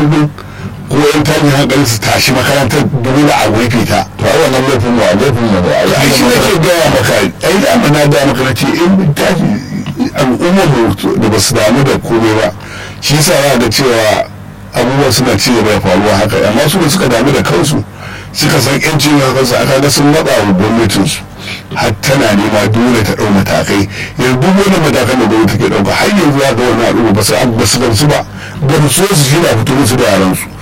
ko yan tashin hankali su tashi makarantar dole a rufe ta to ai wannan laifin mu a laifin mu da ai shi nake gaya maka ai da na gaya maka na ce in tashi al'ummar da ba su damu da komai ba shi yasa za ga cewa abubuwa suna ci gaba da faruwa haka amma su da suka damu da kansu suka san yancin kansu aka ga sun matsa wa gwamnatinsu har tana nema dole ta ɗau matakai yanzu duk wani matakan da gwamnati ke ɗauka har yanzu za ga wani al'umma ba su ba su gamsu ba ba su so su shi da fito musu da yaransu